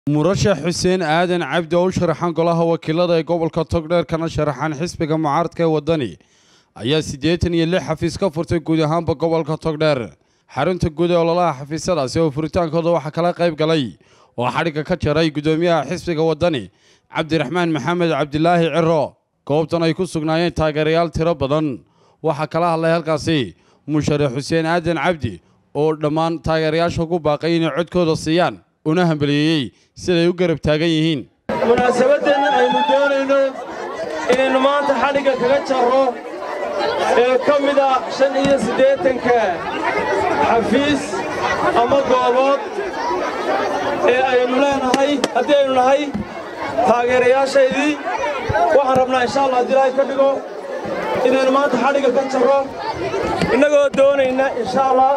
murashax xuseen aadan cabdi oo u sharaxan golaha wakiilada ee gobolka togdheer kana sharaxan xisbiga mucaaradka ee waddani ayaa siddeetan iyo lix xafiis ka furtay guud ahaanba gobolka togdheer xarunta guud ee ololaha xafiisyadaasi oo furitaankooda waxaa kala qayb galay oo xadhigga ka jaray guddoomiyaha xisbiga waddani cabdiraxmaan maxamed cabdilaahi ciro goobtan ay ku sugnaayeen taageerayaal tiro badan waxaa kala hadlay halkaasi musharax xuseen aadan cabdi oo dhammaan taageerayaasha ugu baaqay inay codkooda siiyaan una hambaliyeeyey siday u garab taagan yihiin munaasabadeenna aynu doonayno inaynu maanta xadhigga kaga jarro ee ka mid ah shan iyo siddeetanka xafiis ama goobood ee aynu leenahay haddii aynu nahay taageerayaashaydii waxaan rabnaa insha allah haddii ilaahay ka dhigo inaynu maanta xadhigga ka jarro innagoo doonayna insha allah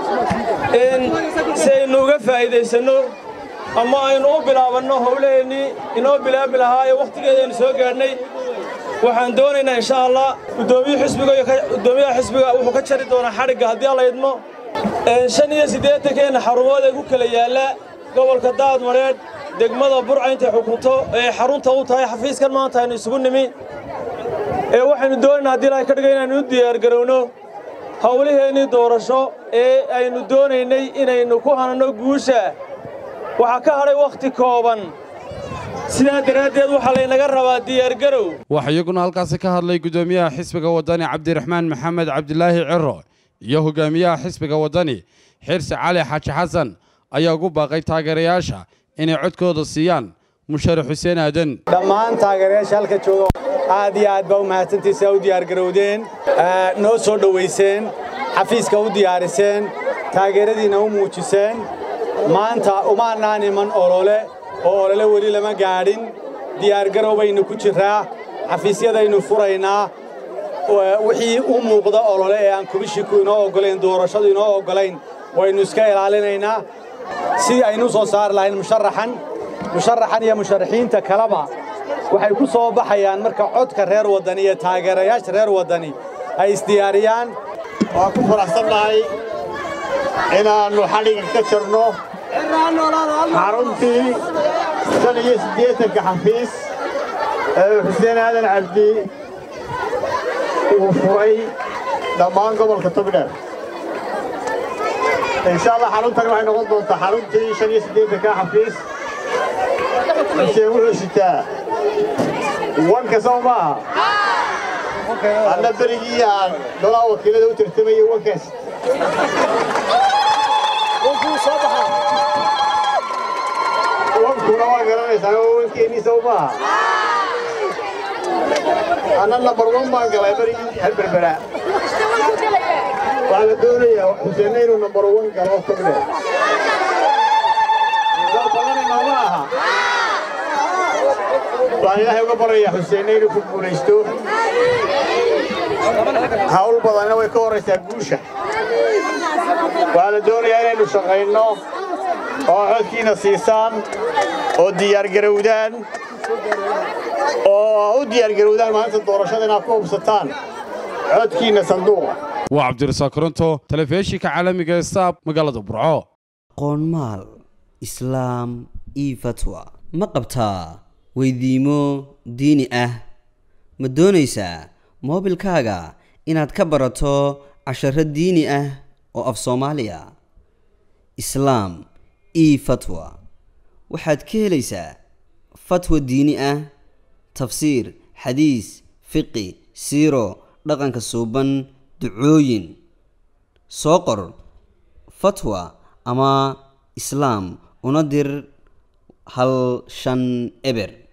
si aynu uga faa'iidaysanno ama aynu u bilaabanno howlaheennii inoo bilaabi lahaa ee wakhtigeeda aynu soo gaadhnay waxaan doonaynaa insha allah guddoomiyaha xisbiga wuxuu ka jari doonaa xadhigga haddii alla idmo shan iyo siddeetankeenna xarumood ee ku kala yaalla gobolka daadmadheedh degmada burca intay xukunto ee xarunta u tahay xafiiskan maanta aynu isugu nimi ee waxaynu doonaynaa haddii ilahay ka dhiga inaynu u diyaargarowno howlaheennii doorasho ee aynu doonaynay inaynu ku hananno guusha waxaa ka hadhay wakhti kooban sidaa daraaddeed waxaa laynaga rabaa diyaargarow waxaa iyaguna halkaasi ka hadlay guddoomiyaha xisbiga waddani cabdiraxmaan maxamed cabdilaahi ciro iyo hogaamiyaha xisbiga waddani xirsi cali xaaji xasan ayaa ugu baaqay taageerayaasha inay codkooda siiyaan musharax xuseen aadan dhammaan taageerayaasha halka jooga aad iyo aad baa u mahadsantiisa u diyaargarowdeen noo soo dhowayseen xafiiska u diyaariseen taageeradiinna u muujiseen maanta umaannaan iman olole oo olole weli lama gaadhin diyaargarow baynu ku jirraa xafiisyadaynu furaynaa wixii u muuqda olole ee aan kubishiku inoo oggolayn doorashadu inoo oggolayn waynu iska ilaalinaynaa sidii aynu u soo saari lahayn musharaxan musharaxan iyo musharaxiinta kaleba waxay ku soo baxayaan marka codka reer waddani iyo taageerayaasha reer waddani ay isdiyaariyaan waan ku faraxsannahay inaannu xadhigga ka jirno xaruntii shan iyo siddeetanka xafiis ee xuseen aadan cabdi uu furay dhammaan gobolka togdheer insha allah xaruntani waxay noqon doontaa xaruntii shan iyo siddeetanka xafiis xuseen wuxuu sitaa wanka soo maaha anna berigii aan golaha wakiilada u tartamayey wankaas wankuna waa garanaysaa oo wankeennii soo maaha anna nambar wan baan galay berigii halberbera waxaa la doonayaa xuseenna inuu nambar wan galo togdhe badanima ma aha waxaan ilaahay uga baryayaa xuseenna inuu ku guulaysto hawl badanna way ka horraysaa guusha waxaa la doonayaa inaynu shaqayno oo codkiina siisaan oo diyaargarowdaan oo u diyaargarowdaan maalinta doorashada inaad ku hubsataan codkiinna sanduuqa waa cabdirasaaq koronto telefishinka caalamiga ee saab magaalada burco qoonmaal islaam io fatwa ma qabtaa weydiimo diini ah ma doonaysaa moobilkaaga inaad ka barato casharo diini ah oo af soomaaliya islaam io fatwa waxaad ka helaysaa fatwa diini ah tafsiir xadiis fiqi siiro dhaqanka suuban ducooyin soo qor fatwa ama islaam una dir hal shan eber